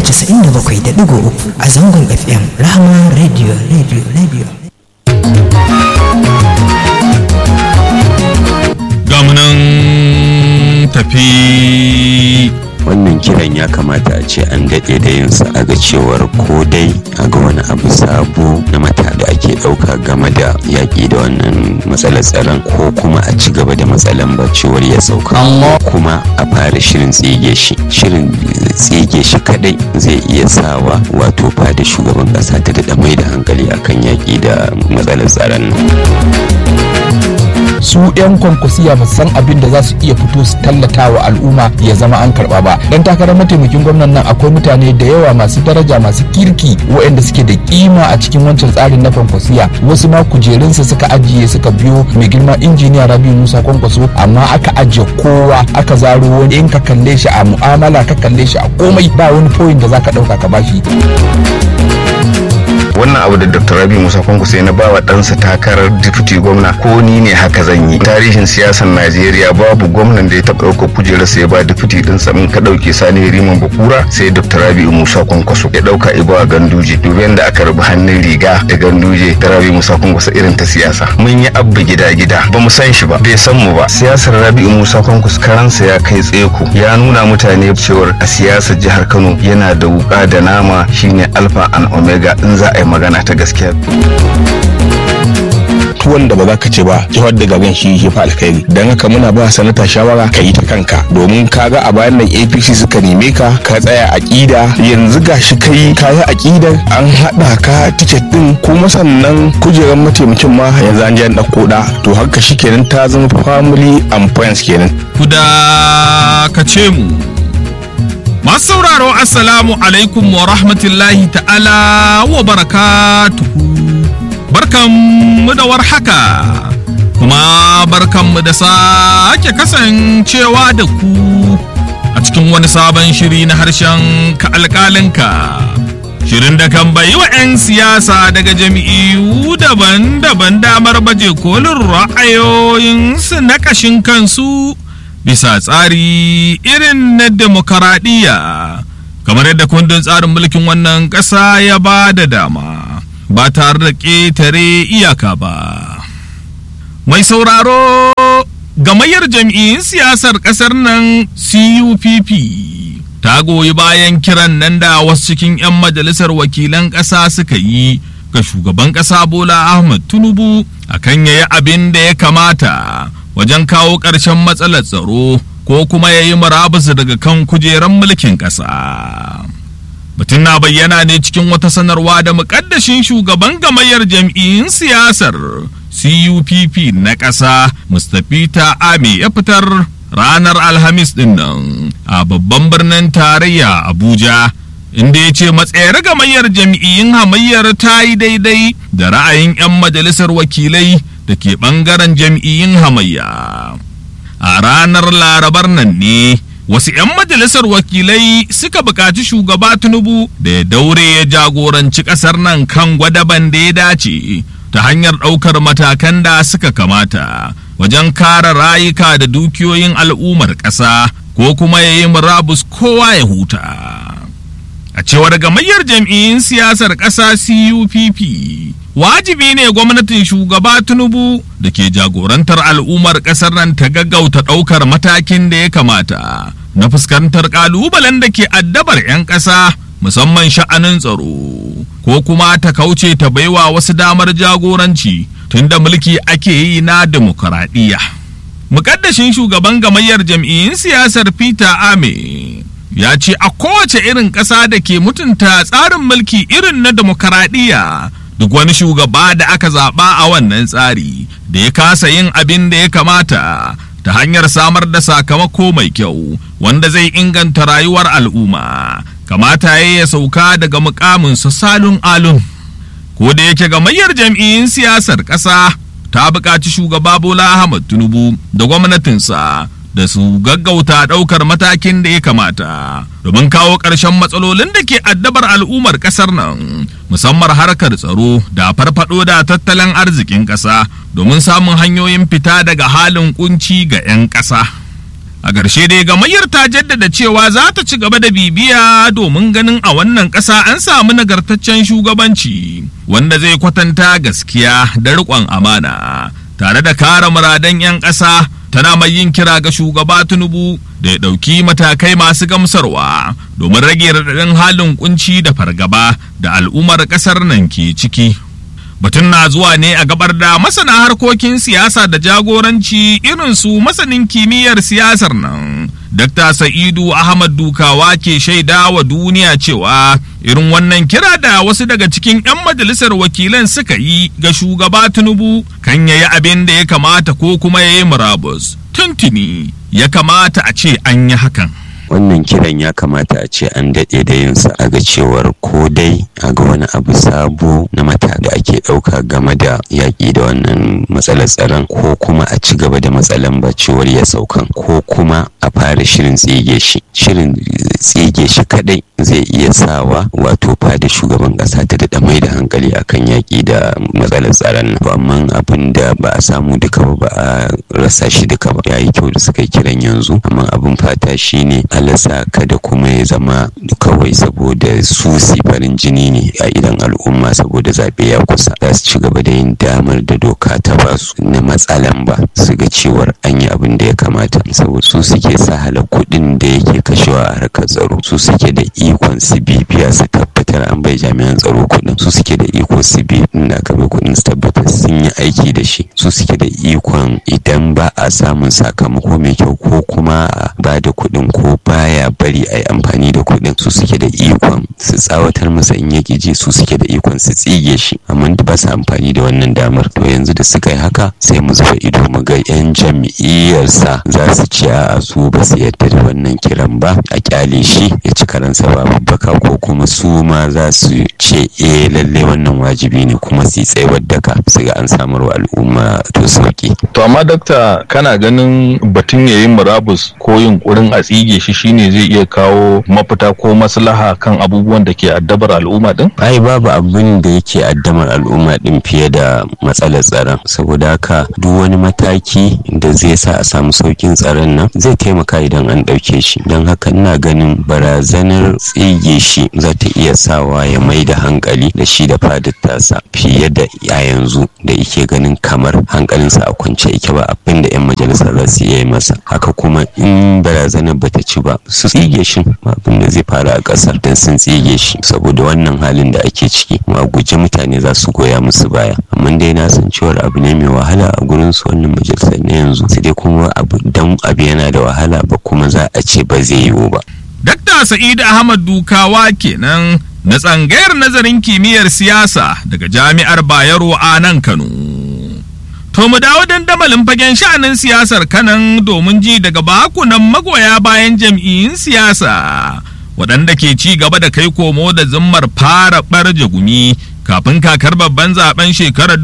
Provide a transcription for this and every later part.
97.3 a zangon FM Rahama Radio Radio Radio. gamunan tafi wannan kiran ya kamata a ce an daɗe da yinsa a ga cewar ko dai a ga wani abu sabo na mata da ake ɗauka game da yaƙi da wannan matsalar tsaron ko kuma a ci gaba da matsalan ba cewar ya sauka kuma a fara shirin tsige shi shirin tsige shi kadai zai iya sawa wato fada shugaban ƙasa ta daɗa mai da hankali akan yaƙi da matsalar tsaron nan su 'yan kwankwasiya ba san abin da za su iya fito su tallata wa al'umma ya zama an karba ba dan takarar mataimakin gwamnan nan akwai mutane da yawa masu daraja masu kirki waɗanda suke da kima a cikin wancan tsarin na kwankwasiya wasu ma kujerunsa suka ajiye suka biyo mai girma injiniya rabi musa kwankwaso amma aka ajiye kowa aka zaro wani in ka kalle shi a mu'amala ka kalle shi a komai ba wani point da zaka ɗauka ka bashi wannan abu da dr rabi musa kwankwaso na bawa ɗansa takarar deputy gwamna ko ni ne haka zan yi tarihin siyasar najeriya babu gwamnan da ya taɓa ɗaukar kujerar sai ba deputy ɗin sa in ka ɗauke sani riman bakura sai dr rabi musa kwankwaso ya ɗauka ibawa ganduje dubi da aka rubu hannun riga da ganduje da rabi musa kwankwaso irin ta siyasa mun yi abba gida gida ba mu san shi ba bai san mu ba siyasar rabi musa kwankwaso karansa ya kai tseko ya nuna mutane cewar a siyasar jihar kano yana da wuka da nama shine alpha and omega in za a yi magana ta gaskiya tuwon da ba za ka ce ba jihar da gagan shi ya fi alkhairi don haka muna ba sanata shawara ka yi ta kanka domin ka ga a bayan nan apc suka neme ka ka tsaya aƙida yanzu ga shi kai ka yi aƙidar an haɗa ka tiket ɗin kuma sannan kujerar mataimakin ma yanzu an jan ɗauko ɗa to haka shi kenan ta zama family and friends kenan. ku dakace mu masu sauraro assalamu alaikum wa rahmatullahi ta'ala wa barakatuhu barkanmu da warhaka kuma barkanmu da sake kasancewa da ku a cikin wani sabon shiri na harshen ka alƙalinka shirin da kan bayi wa 'yan siyasa daga jami'u daban-daban damar baje kolin ra'ayoyinsu na ƙashin kansu bisa tsari irin na demokaradiyya kamar yadda kundin tsarin mulkin wannan ƙasa ya ba da dama ba tare da ƙetare iyaka ba mai sauraro gamayyar jam'iyyun siyasar ƙasar nan cupp ta goyi bayan kiran nan da wasu cikin 'yan majalisar wakilan ƙasa suka yi ga shugaban ƙasa bola ahmad tinubu akan yayi abin da ya kamata wajen kawo ƙarshen matsalar tsaro ko kuma ya yi murabus daga kan kujeran mulkin ƙasa. Mutum na bayyana ne cikin wata sanarwa da muƙaddashin shugaban gamayyar jam'iyyun siyasar CUPP na ƙasa Mustapha Ame ya fitar ranar Alhamis ɗin nan a babban birnin tarayya Abuja. inda ya ce matsayar gamayyar jam'iyyun hamayyar ta yi daidai da ra'ayin 'yan majalisar wakilai da ke ɓangaren jam'iyyun hamayya. A ranar larabar nan ne, wasu 'yan majalisar wakilai suka buƙaci shugaba Tinubu da ya daure ya jagoranci ƙasar nan kan gwadaban da ya dace ta hanyar ɗaukar matakan da suka kamata wajen kare rayuka da dukiyoyin al'ummar ƙasa ko kuma ya yi murabus kowa ya huta. A cewar gamayyar jam'iyyun siyasar ƙasa CUPP, wajibi ne gwamnatin shugaba Tinubu da ke jagorantar al'ummar ƙasar nan ta gaggauta ɗaukar matakin da ya kamata na fuskantar ƙalubalen da ke addabar 'yan ƙasa musamman sha'anin tsaro, ko kuma ta kauce ta baiwa wasu damar jagoranci tunda mulki ake yi na dimokuraɗiyya. Mukaddashin shugaban gamayyar jam'iyyun siyasar Peter Ame. ya ce a kowace irin ƙasa da ke mutunta tsarin mulki irin na demokaradiyya duk wani shugaba da aka zaɓa a wannan tsari da ya kasa yin abin da ya kamata ta hanyar samar da sakamako mai kyau wanda zai inganta rayuwar al'umma kamata ya ya sauka daga mukaminsa salun alun ko da yake gamayyar jam'iyyun siyasar ƙasa ta buƙaci shugaba bola ahmad tinubu da gwamnatinsa da su gaggauta ɗaukar matakin da ya kamata domin kawo ƙarshen matsalolin da ke addabar al'ummar ƙasar nan musamman harkar tsaro da farfaɗo da tattalin arzikin ƙasa domin samun hanyoyin fita daga halin kunci ga 'yan ƙasa. a ƙarshe dai gamayyar ta jaddada cewa za ta ci gaba da bibiya domin ganin a wannan ƙasa an samu nagartaccen shugabanci wanda zai kwatanta gaskiya da riƙon amana tare da kare muradan 'yan ƙasa tana mai yin kira ga shugaba tinubu da ya ɗauki matakai masu gamsarwa domin rage raɗaɗin halin kunci da fargaba da al'ummar ƙasar nan ke ciki batun na zuwa ne a gabar da masana harkokin siyasa da jagoranci irin su masanin kimiyyar siyasar nan Dr. Sa'idu Ahmad Dukawa ke shaida wa duniya cewa irin wannan kira da wasu daga cikin 'yan majalisar wakilan suka yi ga shugaba Tinubu kan yayi abin da ya kamata ko kuma ya yi murabus. Tuntuni ya kamata a ce an yi hakan. wannan kiran ya kamata a ce an daɗe da yinsa a ga cewar ko dai a ga wani abu sabo na mata da ake ɗauka game da yaƙi da wannan matsalar tsaron ko kuma a ci gaba da matsalan cewar ya saukan ko kuma a fara shirin tsige shi shirin tsige shi kadai zai iya sawa wato fada shugaban ƙasa ta daɗa mai da hankali akan yaƙi da matsalar tsaron nan amma abin da ba a samu duka ba ba a rasa shi duka ba ya yi kyau da suka yi kiran yanzu amma abin fata shine alasa kada kuma ya zama kawai saboda su si farin jini ne a idan al'umma saboda zaɓe ya kusa za su ci gaba da yin damar da doka ta ba su na matsalan ba su ga cewar an yi abin da ya kamata saboda su suke sahala kuɗin da yake kashewa a harkar tsaro su suke da ikon su bibiya su tabbatar an bai jami'an tsaro kuɗin su suke da iko su bi da aka bai kuɗin su tabbatar sun yi aiki da shi su suke da ikon idan ba a samun sakamako mai kyau ko kuma ba da kuɗin ko baya bari a yi amfani da kuɗin su suke da ikon su tsawatar masa in ya ji su suke da ikon su tsige shi amma ba su amfani da wannan damar to yanzu da suka yi haka sai mu zuba ido mu ga yan jam'iyyarsa za su ci a su ba su yarda da wannan kiran ba a kyale shi ya ci karansa ba babbaka ko kuma su ma za su ce eh lalle wannan wajibi ne kuma su yi tsayawar daka su ga an samar wa al'umma to sauki To amma dakta kana ganin batun yayin murabus ko yunkurin a tsige shi shine zai iya kawo mafita ko maslaha kan abubuwan da ke addabar al'umma din? ai babu abin da yake addamar al'umma din fiye da matsalar tsaron saboda haka duk wani mataki da zai sa a samu saukin tsaron nan zai taimaka idan an ɗauke shi don haka ina ganin barazanar tsige shi za ta iya sawa ya mai da hankali da shi da fadar tasa fiye da a yanzu da yake ganin kamar hankalinsa a kwance yake ba abin da 'yan majalisa za su iya yi masa haka kuma in barazanar bata ci ba su tsige shi abin da zai fara a ƙasar don sun tsige shi saboda wannan halin da ake ciki ma guje mutane za su goya musu baya amma dai na san cewar abu ne mai wahala a gurin su wannan majalisar na yanzu sai dai kuma abu dan abu yana da wahala ba kuma za a ce ba zai yiwu ba Dakta Sa'id Ahmad Dukawa kenan na tsangayar nazarin kimiyyar siyasa daga Jami'ar Bayero a nan Kano. To mu dawo dandamalin fagen sha'anin siyasar kanan domin ji daga bakunan magoya bayan jam'iyyun siyasa waɗanda ke ci gaba da kai komo da zimmar fara ɓarje gumi kafin kakar babban zaben shekarar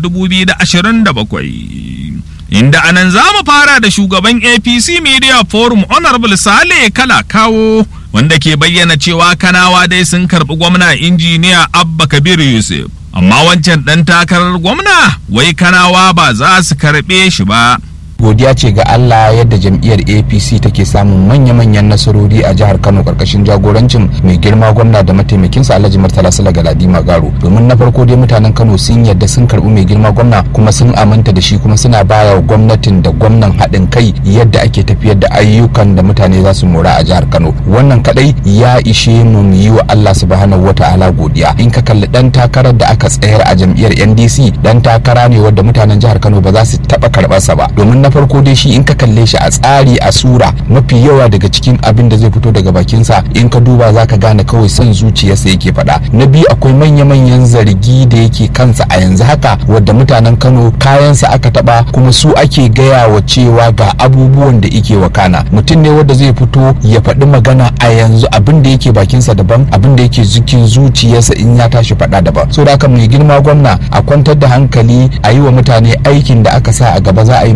2027. Inda anan za mu fara da shugaban APC Media Forum Honorable Sale Kala Kawo wanda ke bayyana cewa kanawa dai sun karɓi gwamna injiniya Abba Kabir Yusuf. Amma wancan ɗan takarar gwamna wai kanawa ba za su karɓe shi ba. godiya ce ga Allah yadda jam'iyyar APC take samun manya-manyan nasarori a jihar Kano karkashin jagorancin mai girma gwamna da mataimakinsa Alhaji Murtala Sala Galadi Magaro domin na farko dai mutanen Kano sun yadda sun karbi mai girma gwamna kuma sun aminta da shi kuma suna baya wa gwamnatin da gwamnan haɗin kai yadda ake tafiyar da ayyukan da mutane za su mora a jihar Kano wannan kadai ya ishe mu mu yi wa Allah subhanahu wata'ala godiya in ka kalli dan takarar da aka tsayar a jam'iyyar NDC dan takara ne wanda mutanen jihar Kano ba za su taba karɓarsa ba domin na farko dai shi in ka kalle shi a tsari a sura mafi yawa daga cikin abin da zai fito daga bakinsa in ka duba za ka gane kawai son zuciyarsa yake faɗa na biyu akwai manya-manyan zargi da yake kansa a yanzu haka wadda mutanen kano kayansa aka taɓa kuma su ake gaya wa cewa ga abubuwan da yake wakana mutum ne wanda zai fito ya faɗi magana a yanzu abin da yake bakinsa daban abin da yake zikin zuciyarsa in ya tashi faɗa daban so da haka mai girma gwamna a kwantar da hankali a yi wa mutane aikin da aka sa a gaba za a yi mutanen kano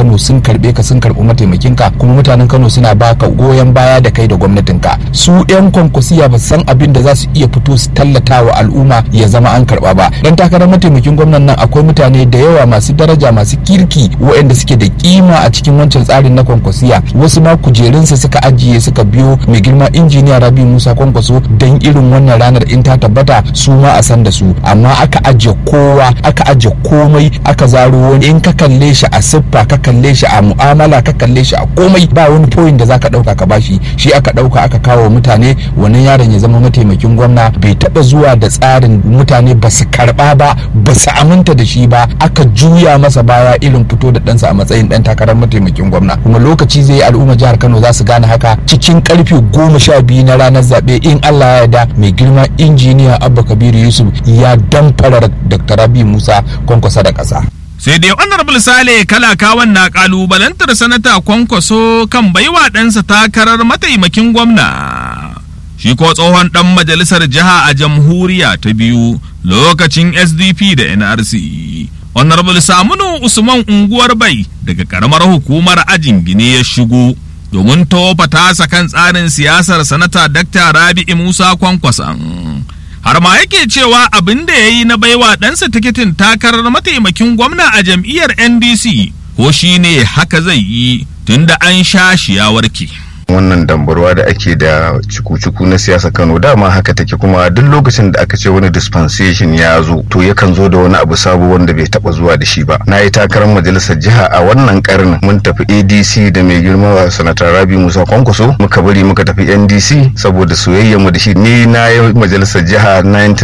Kano sun karbe ka sun karbi mataimakin ka kuma mutanen Kano suna baka goyon baya da kai da gwamnatin ka su yan kwankwasiya ba san abin da za su iya fito su tallata wa al'umma ya zama an karba ba dan takarar mataimakin gwamnan nan akwai mutane da yawa masu daraja masu kirki waɗanda suke da kima a cikin wancan tsarin na kwankwasiya wasu ma kujerunsa suka ajiye suka biyo mai girma injiniya Rabi Musa Kwankwaso dan irin wannan ranar in ta tabbata su ma a san da su amma aka ajiye kowa aka ajiye komai aka zaro wani in ka kalle shi a siffa ka kalle shi a mu'amala ka kalle shi a komai ba wani point da zaka dauka ka bashi shi aka dauka aka kawo mutane wannan yaron ya zama mataimakin gwamna bai taba zuwa da tsarin mutane ba su karba ba ba su aminta da shi ba aka juya masa baya irin fito da ɗansa a matsayin ɗan takarar mataimakin gwamna kuma lokaci zai yi al'umma jihar Kano za su gane haka cikin karfe goma sha biyu na ranar zaɓe in Allah ya yarda mai girma injiniya Abba Kabiru Yusuf ya damfara Dr. Rabi Musa kwankwasa da ƙasa. sai dai honorable sale kalakawan na kalubalantar sanata kwankwaso kan baiwa ɗansa takarar mataimakin gwamna shi ko tsohon ɗan majalisar jiha a jamhuriya ta biyu lokacin sdp da nrc honorable samunu usman unguwar bai daga karamar hukumar ajin gine ya shigo domin tofa tasa kan tsarin siyasar sanata dakta rabi'i musa kwankwason har ma yake cewa abin da ya yi na baiwa ɗansa tikitin takarar mataimakin gwamna a jam'iyyar ndc ko shi ne haka zai yi tunda an sha shi ya warke. wannan dambarwa da ake da cuku-cuku na siyasa kano dama haka take kuma duk lokacin da aka ce wani dispensation ya zo to yakan zo da wani abu sabo wanda bai taba zuwa da shi ba na yi takarar majalisar jiha a wannan karnin mun tafi adc da mai girma sanatar rabi musa kwankwaso muka bari muka tafi ndc saboda soyayya mu da shi ni na yi majalisar jiha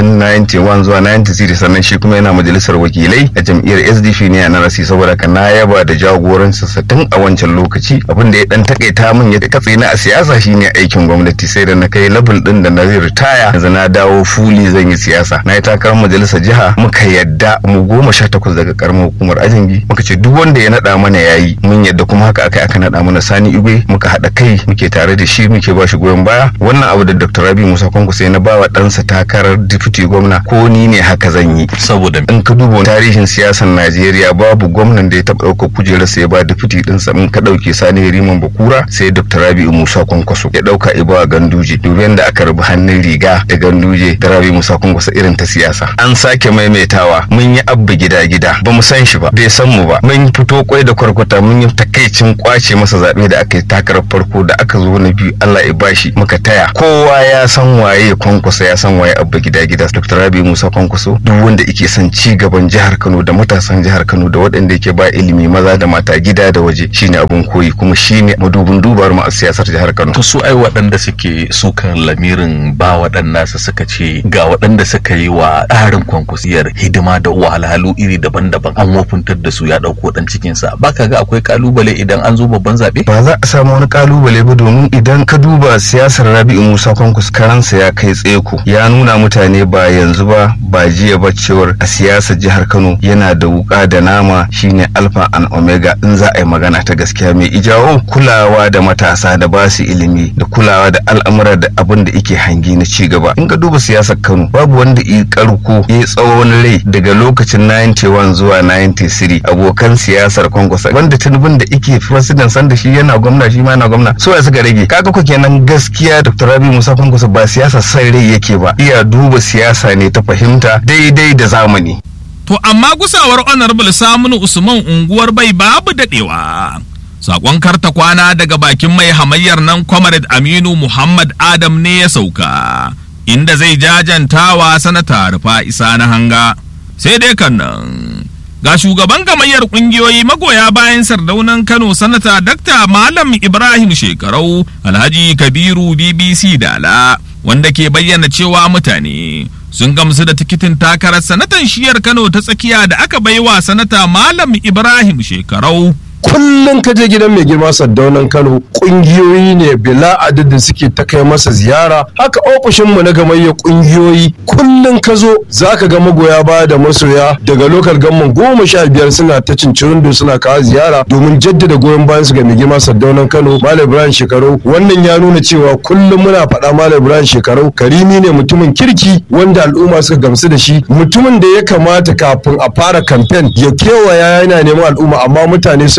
1991 zuwa 93 sannan shi kuma yana majalisar wakilai a jam'iyyar sdp ne a narasi saboda ka na yaba da jagorancinsa tun a wancan lokaci abin da ya dan takaita min ya katse na a siyasa shine aikin gwamnati sai da na kai level din da na zai ritaya yanzu na dawo fuli zan yi siyasa na yi takarar majalisar jiha muka yadda mu goma sha takwas daga karamar hukumar ajingi muka ce duk wanda ya naɗa mana yayi mun yadda kuma haka akai aka naɗa mana sani igwe muka haɗa kai muke tare da shi muke ba shi goyon baya wannan abu da dr rabi musa kwanku sai na bawa ɗansa takarar deputy gwamna ko ni ne haka zan yi saboda in ka duba tarihin siyasar najeriya babu gwamnan da ya taɓa ɗaukar kujerar sai ba deputy ɗinsa in ka ɗauke sani riman bakura sai dr rabi musa kwankwaso ya ɗauka iba ganduje dubi da aka rubu hannun riga da ganduje da rabi musa kwankwaso irin ta siyasa an sake maimaitawa mun yi abba gida gida ba mu san shi ba bai san mu ba mun fito kwai da kwarkwata mun yi takaicin kwace masa zaɓe da aka yi takarar farko da aka zo na biyu allah ya bashi muka taya kowa ya san waye kwankwaso ya san waye abba gida gida dr rabi musa kwankwaso duk wanda yake son ci gaban jihar kano da matasan jihar kano da waɗanda yake ba ilimi maza da mata gida da waje shine abun koyi kuma shine madubin dubar mu a siyasar jihar kano to su ai waɗanda suke sukan lamirin ba waɗanda su suka ce ga waɗanda suka yi wa tsarin kwankwasiyar hidima da wahalhalu iri daban-daban an wofintar da su ya ɗauko ɗan cikinsa ba ka ga akwai kalubale idan an zo babban zaɓe ba za a samu wani kalubale ba domin idan ka duba siyasar rabi'u musa kwankwas karansa ya kai tseko ya nuna mutane ba yanzu ba ba jiya ba cewar a siyasar jihar kano yana da wuka da nama shine alfa and omega in za a yi magana ta gaskiya mai ijawo kulawa da matasa da ba su ilimi da kulawa da al'amura da abin da yake hangi na ci gaba in ka duba siyasar kano babu wanda yi karko ya tsawon rai daga lokacin 91 zuwa 93 abokan siyasar kwankwasa wanda tunubin da yake president sanda shi yana gwamna shi ma yana gwamna so ya suka rage kaga ko kenan gaskiya dr rabi musa kwankwasa ba siyasa sai rai yake ba iya duba siyasa ne ta fahimta daidai da zamani To amma gusawar honorable Saminu Usman unguwar bai babu daɗewa. Sakon karta kwana daga bakin mai hamayyar nan Comrade Aminu Muhammad Adam ne ya sauka, inda zai jajantawa sanata rufa isa na hanga. Sai dai kan nan. Ga shugaban gamayyar ƙungiyoyi magoya bayan sardaunan Kano sanata Dakta Malam Ibrahim Shekarau Alhaji Kabiru BBC Dala wanda ke bayyana cewa mutane sun gamsu da tikitin takarar sanatan shiyar Kano ta tsakiya da aka baiwa sanata Malam Ibrahim Shekarau. kullum ka je gidan mai girma saddaunan kano kungiyoyi ne bila adadin suke ta kai masa ziyara haka ofishinmu na gamayyar kungiyoyi kullum ka zo za ka ga magoya baya da masoya daga lokal gamman goma sha biyar suna ta cincirindo suna kawo ziyara domin jaddada goyon bayan su ga mai girma saddaunan kano malam ibrahim shekaru wannan ya nuna cewa kullum muna faɗa malam ibrahim shekaru karimi ne mutumin kirki wanda al'umma suka gamsu da shi mutumin da ya kamata kafin a fara kamfen ya kewaya yana neman al'umma amma mutane saboda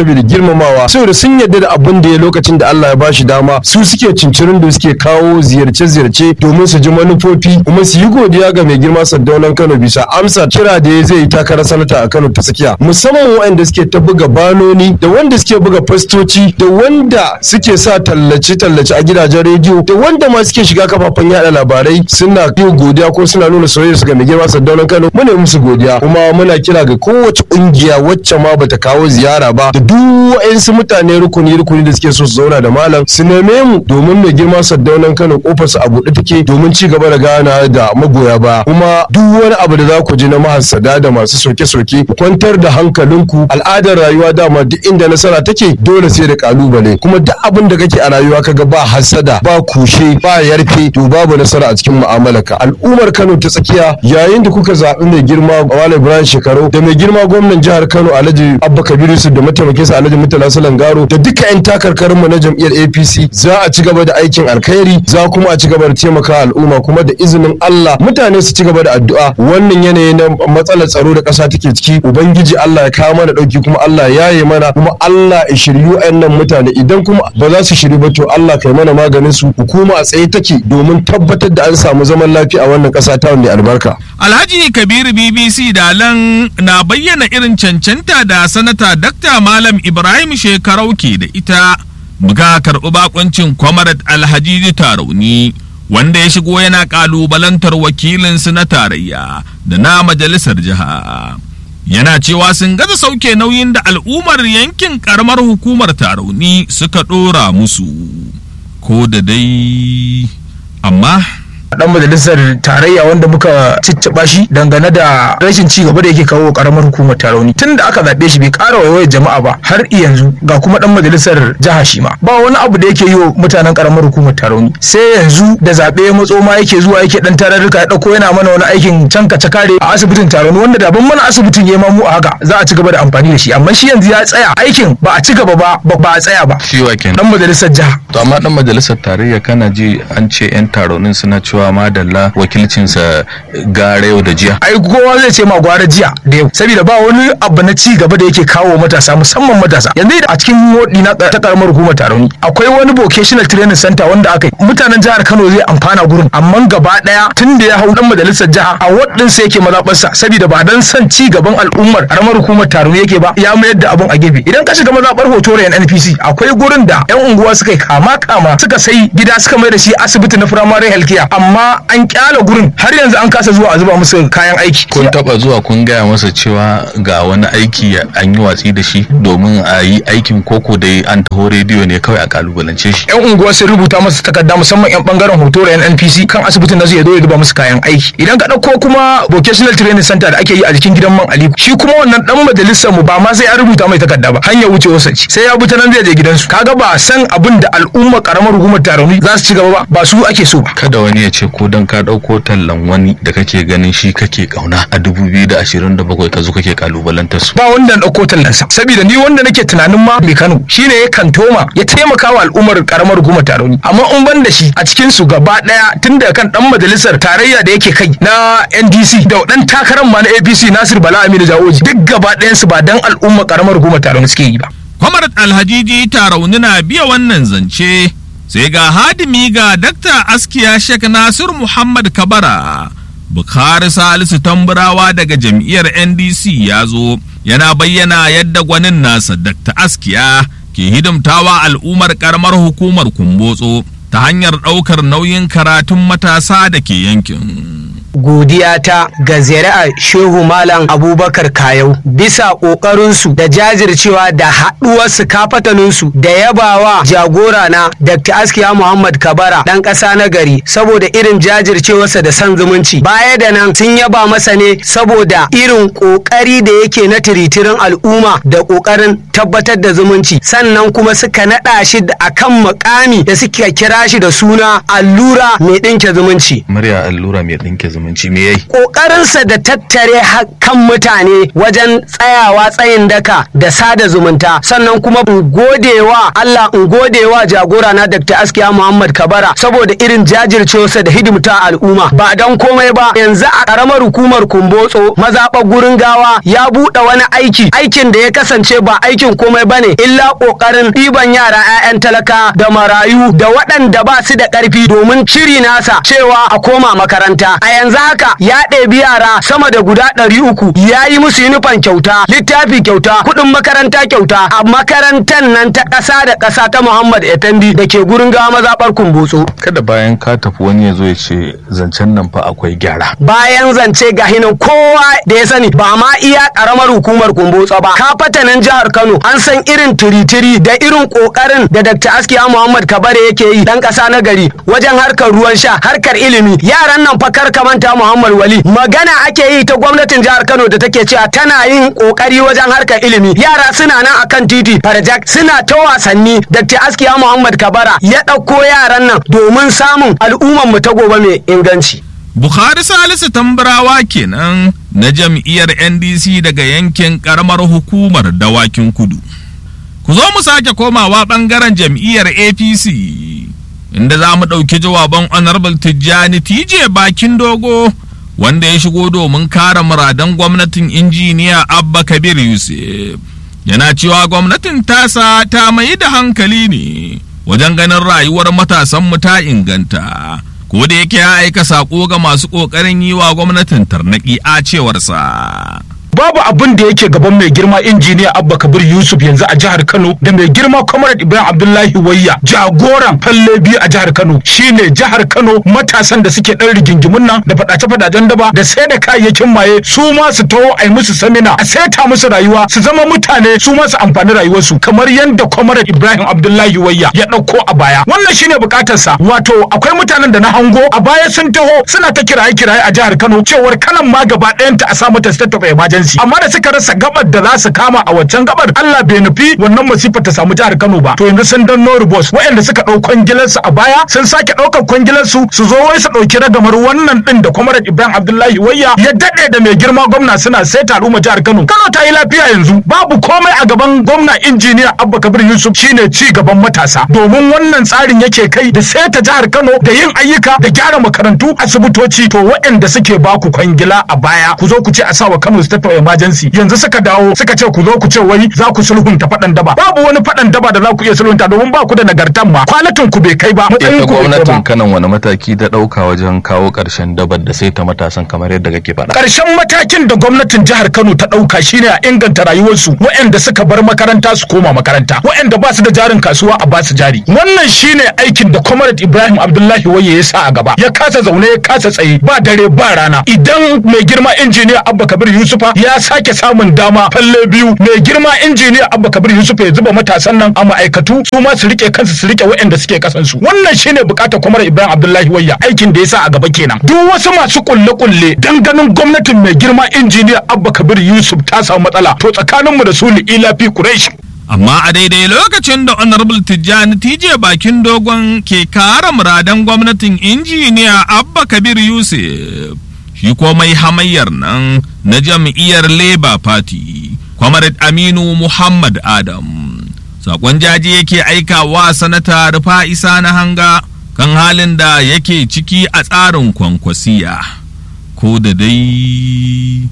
saboda girmamawa saboda sun yarda da abin da ya lokacin da Allah ya bashi dama su suke cincirin da suke kawo ziyarce-ziyarce domin su ji manufofi kuma su yi godiya ga mai girma Saddaunan Kano bisa amsa kira da ya zai yi takarar sanata a Kano ta tsakiya musamman waɗanda suke ta buga banoni da wanda suke buga fastoci da wanda suke sa tallace-tallace a gidajen rediyo da wanda ma suke shiga kafafen yada labarai suna yi godiya ko suna nuna soyayya su ga mai girma Saddaunan Kano muna musu godiya kuma muna kira ga kowace kungiya wacce ma bata kawo ziyara ba da duk wa'ansu mutane rukuni rukuni da suke so su zauna da malam su neme mu domin mai girma Saddaunan Kano kofarsa a buɗe take domin ci gaba da gana da magoya ba kuma duk wani abu da za ku ji na mahassada da masu soke-soke ku kwantar da hankalinku al'adar rayuwa dama duk inda nasara take dole sai da kalubale kuma duk abin da kake a rayuwa kaga ba hassada ba kushe ba yarfe to babu nasara a cikin mu'amalarka al'ummar Kano ta tsakiya yayin da kuka zaɓi mai girma Wale Ibrahim Shekaru da mai girma gwamnan jihar Kano Alhaji Abba Kabiru Yusuf da mataimakinsa Alhaji Murtala Salangaro da duka 'yan takarkarinmu na jam'iyyar APC za a ci gaba da aikin alkhairi za kuma a ci gaba da taimaka al'umma kuma da izinin Allah mutane su ci gaba da addu'a wannan yanayi na matsalar tsaro da ƙasa take ciki ubangiji Allah ya kawo mana dauki kuma Allah ya yaye mana kuma Allah ya shiryu nan mutane idan kuma ba za su shiryu ba to Allah kai mana maganin su hukuma a tsaye take domin tabbatar da an samu zaman lafiya a wannan ƙasa ta mai albarka Alhaji Kabiru BBC Dalan na bayyana irin cancanta da sanata Dr. Malam Ibrahim Shekarau ke da ita muka karɓi bakuncin Kwamarat Alhaji Tarauni wanda ya shigo yana ƙalubalantar wakilinsu na tarayya da na majalisar jiha. Yana cewa sun gaza sauke nauyin da al'ummar yankin ƙaramar hukumar Tarauni suka ɗora musu. Ko da dai amma dan majalisar tarayya wanda muka cicciɓa shi dangane da rashin ci gaba da yake kawo karamar hukumar tarauni tun da aka zaɓe shi bai ƙara waiwayar jama'a ba har yanzu ga kuma dan majalisar jiha shi ma ba wani abu da yake yi wa mutanen karamar hukumar tarauni sai yanzu da zaɓe ya matso ma yake zuwa yake dan tararruka ya ɗauko yana mana wani aikin can kace kare a asibitin tarauni wanda da ban mana asibitin ya mu a haka za a ci gaba da amfani da shi amma shi yanzu ya tsaya aikin ba a ci gaba ba ba a tsaya ba shi wa kenan dan majalisar jiha to amma dan majalisar tarayya kana ji an ce yan taronin suna cewa madalla wakilcinsa gara yau da jiya ai kowa zai ce ma gwara jiya da yau saboda ba wani abu na ci gaba da yake kawo matasa musamman matasa yanzu a cikin modi na ta karamar hukumar tarauni akwai wani vocational training center wanda aka yi mutanen jihar Kano zai amfana gurin amma gaba daya tun da ya hau dan majalisar jiha a wadin sa yake mazabarsa saboda ba dan son ci gaban al'ummar karamar hukumar tarauni yake ba ya mayar da abun a gefe idan ka shiga mazabar hotorayan NPC akwai gurin da yan unguwa suka yi kama kama suka sai gida suka mai da shi asibiti na primary health care amma an kyala gurin har yanzu an kasa zuwa a zuba musu kayan aiki kun taba zuwa kun gaya masa cewa ga wani aiki an yi watsi da shi domin a yi aikin koko dai an taho rediyo ne kawai a kalubalance shi yan unguwa sun rubuta masa takarda musamman yan bangaren hoto da yan NPC kan asibitin da zai zo ya zuba musu kayan aiki idan ka dauko kuma vocational training center da ake yi a jikin gidan man Ali shi kuma wannan dan majalisar mu ba ma sai an rubuta mai takarda ba hanyar wuce wasa ce sai ya bi ta nan zai je gidansu kaga ba san abin da al'umma karamar hukumar taroni za su ci gaba ba ba su ake so ba kada wani ya ce ko dan ka ɗauko tallan wani da kake ganin shi kake kauna a 2027 ka zo kake kalubalantar su ba wanda na ɗauko tallansa saboda ni wanda nake tunanin ma mai Kano shine ya kantoma ya taimaka wa al'ummar karamar hukumar Taroni amma in ban da shi a cikin su gaba daya tun da kan dan majalisar tarayya da yake kai na NDC da dan takarar ma na APC Nasir Bala Aminu Jawoji duk gaba ɗayan su ba dan al'ummar karamar hukumar Taroni suke yi ba Kwamarat Alhajiji Tarauni na biya wannan zance sai ga hadimi ga Dakta Askiya Sheikh Nasir Muhammad Kabara Bukhari Salisu Tamburawa daga jam'iyyar NDC ya zo yana bayyana yadda gwanin nasa Dr. Askiya ke hidimtawa al'ummar karamar hukumar Kumbotso ta hanyar ɗaukar nauyin karatun matasa da ke yankin. godiyata ga zuri'ar shehu malam abubakar kayau bisa ƙoƙarinsu da jajircewa da haɗuwarsu kafataninsu da yabawa jagora na dr askiya muhammad kabara ɗan ƙasa na gari saboda irin jajircewarsa da son zumunci baya da nan sun yaba masa ne saboda irin ƙoƙari da yake na tiritirin al'umma da ƙoƙarin tabbatar da zumunci sannan kuma suka naɗa shi a kan mukami da suka kira shi da suna allura mai ɗinke zumunci murya allura mai ɗinke zumunci zumunci me yayi ƙoƙarinsa da tattare kan mutane wajen tsayawa tsayin daka da sada zumunta sannan kuma in godewa Allah in godewa jagora na Dr. Askiya Muhammad Kabara saboda irin jajircewarsa da hidimta al'umma ba don komai ba yanzu a ƙaramar hukumar Kumbotso mazaɓar gurin gawa ya buɗe wani aiki aikin da ya kasance ba aikin komai bane illa ƙoƙarin ɗiban yara 'ya'yan talaka da marayu da waɗanda ba su da ƙarfi domin ciri nasa cewa a koma makaranta a yanzu haka ya ɗebi yara sama da guda ɗari uku ya yi musu yunifan kyauta littafi kyauta kuɗin makaranta kyauta a makarantar nan ta ƙasa da ƙasa ta Muhammad Efendi da ke gurin gawa mazaɓar Kumbotso. kada bayan ka tafi wani ya zo ya ce zancen nan fa akwai gyara bayan zance ga hinan kowa da ya sani ba ma iya karamar hukumar kumbotsa ba ka fatanin jihar kano an san irin tiritiri da irin kokarin da dr askiya muhammad kabare yake yi dan kasa na gari wajen harkar ruwan sha harkar ilimi yaran nan fa kar ka manta muhammad wali magana ake yi ta gwamnatin jihar kano da take cewa tana yin kokari wajen harkar ilimi yara suna nan akan titi farjak suna ta wasanni dr askiya muhammad kabara ya ɗauko yaran nan domin samun al'ummar mu ta gobe mai inganci Bukhari Salisu Tambarawa kenan na jam'iyyar NDC daga yankin karamar hukumar dawakin kudu. Ku zo mu sake komawa ɓangaren jam'iyyar APC inda za mu ɗauki jawaban Honorable Tijjani TJ bakin dogo wanda ya shigo domin kare muradan gwamnatin injiniya Abba Kabir Yusuf. Yana cewa gwamnatin tasa ta mai da hankali ne wajen ganin rayuwar matasanmu ta inganta. ko da yake ya aika sako ga masu ƙoƙarin yi wa gwamnatin tarnaƙi a cewarsa. babu abin da yake gaban mai girma injiniya abba kabir yusuf yanzu a jihar kano da mai girma comrade ibrahim abdullahi wayya jagoran falle biyu a jihar kano shine jihar kano matasan da suke dan rigingimun nan da fadace fadacen daba da sai da kayayyakin maye su ma su taho a yi musu samina a saita musu rayuwa su zama mutane su ma su amfani rayuwarsu kamar yadda comrade ibrahim abdullahi wayya ya dauko a baya wannan shine bukatarsa wato akwai mutanen da na hango a baya sun taho suna ta kiraye kiraye a jihar kano cewar kanan ma gaba ɗayanta a sa mata state of emergency amma da suka rasa gabar da za su kama a waccan gabar Allah bai nufi wannan masifar ta samu jihar Kano ba to yanzu sun dan no boss waɗanda suka ɗau kwangilarsu a baya sun sake ɗaukar kwangilarsu su zo wai su ɗauki ragamar wannan ɗin da Comrade Ibrahim Abdullahi Wayya ya daɗe da mai girma gwamna suna sai taro ma jihar Kano Kano ta yi lafiya yanzu babu komai a gaban gwamna injiniya Abba Kabir Yusuf shine ci gaban matasa domin wannan tsarin yake kai da sai ta jihar Kano da yin ayyuka da gyara makarantu asibitoci to waɗanda suke baku kwangila a baya ku zo ku ce a sawa Kano State of emergency yanzu suka dawo suka ce ku zo ku ce wai za ku sulhunta faɗan daba babu wani faɗan daba da za ku iya sulhunta domin ba ku da nagartan ma kwanatin ku bai kai ba matsayin ita ku bai kai gwamnatin ba kanan wani mataki ta ɗauka wajen kawo ƙarshen dabar da sai ta matasan kamar yadda kake faɗa Ƙarshen matakin da gwamnatin jihar Kano ta ɗauka shine a inganta rayuwarsu waɗanda suka bar makaranta su koma makaranta waɗanda ba su da jarin kasuwa a ba su jari wannan shine aikin da Comrade Ibrahim Abdullahi Waye ya sa a gaba ya kasa zaune ya kasa tsaye ba dare ba rana idan mai girma injiniya Abba Kabir Yusufa ya sake samun dama falle biyu mai girma injiniya Abba Kabir Yusufa ya zuba matasan nan a ma'aikatu su ma su rike kansu su rike waɗanda suke kasansu wannan shine bukatar Comrade Ibrahim Abdullahi Wayya aikin da ya sa a gaba kenan duk wasu masu kulle-kulle dan ganin gwamnatin mai girma injiniya Abba Kabir Yusuf ta samu matsala to tsakaninmu da su ila fi Quraish Amma a daidai lokacin da Honorable Tijjani TJ bakin dogon ke kare muradan gwamnatin injiniya Abba Kabir Yusuf shi ko mai hamayyar nan na jam'iyyar Labour Party, Comrade Aminu Muhammad Adam. Sakon jaji yake aikawa sanata rufa isa na hanga kan halin da yake ciki a tsarin kwankwasiya. Ko da dai.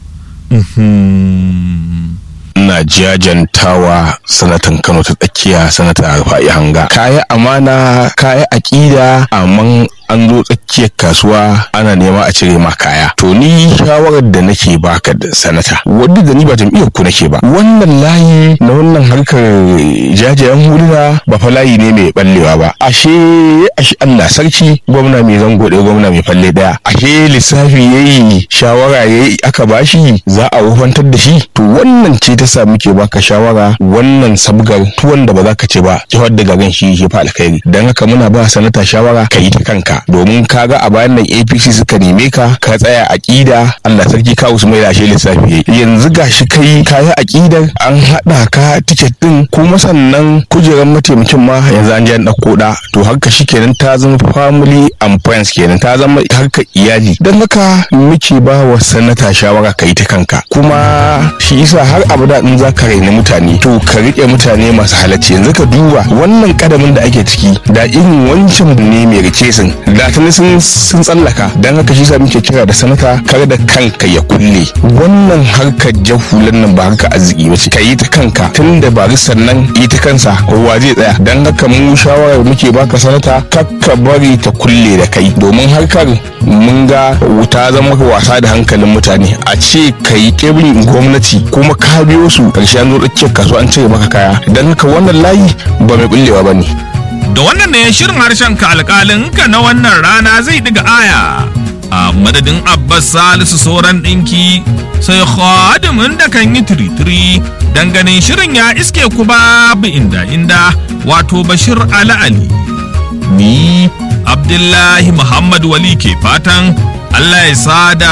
Mhm. ina jajantawa sanatan kano ta tsakiya sanata rufa'i hanga kaya amana kaya aƙida amma an zo tsakiyar kasuwa ana nema a cire ma kaya to ni shawarar da nake baka da sanata wadda da ni ba jam'iyyar ku nake ba wannan layi na wannan harkar jajayen huluna ba fa layi ne mai ballewa ba ashe ashe Allah sarki gwamna mai zango ɗaya gwamna mai falle ɗaya ashe lissafi yayi shawara yayi aka bashi za a wufantar da shi to wannan ce ta sa yasa muke baka shawara wannan sabgar tuwon da ba za ka ci ba jihar da garin shi shi fa alkhairi dan haka muna ba sanata shawara ka yi ta kanka domin kaga a bayan nan APC suka neme ka ka tsaya aqida Allah sarki ka Usman da shi lissafi yanzu gashi kai kayi aqidar an hada ka ticket din kuma sannan kujerar mataimakin ma yanzu an je an dauko da to haka shikenan ta zama family and friends kenan ta zama harkar iyali dan haka muke ba wa sanata shawara ka yi ta kanka kuma shi isa har abada in za ka raini mutane to ka rike mutane masu halacci yanzu ka duba wannan kadamin da ake ciki da irin wancan ne mai rike sun da tuni sun sun tsallaka dan haka shi sa muke kira da sanata kar da kanka ya kulle wannan harkar jahulan nan ba harkar arziki ba ce ka yi ta kanka tun da ba sannan yi ta kansa kowa zai tsaya dan haka mu shawarar muke baka sanata kakka bari ta kulle da kai domin harkar mun ga wuta zama wasa da hankalin mutane a ce ka yi kebin gwamnati kuma ka biyo su karshe an zo tsakiyar kasuwa an cire maka kaya dan haka wannan layi ba mai bullewa ba ne Da wannan ne shirin harshen ka alƙalin ka na wannan rana zai diga aya. A madadin Abbas Salisu sauran ɗinki sai khadimin da kan yi tiritiri ganin shirin ya iske ku babu inda inda wato Bashir Ali Ali. Ni Abdullahi Muhammad Wali ke fatan Allah ya sada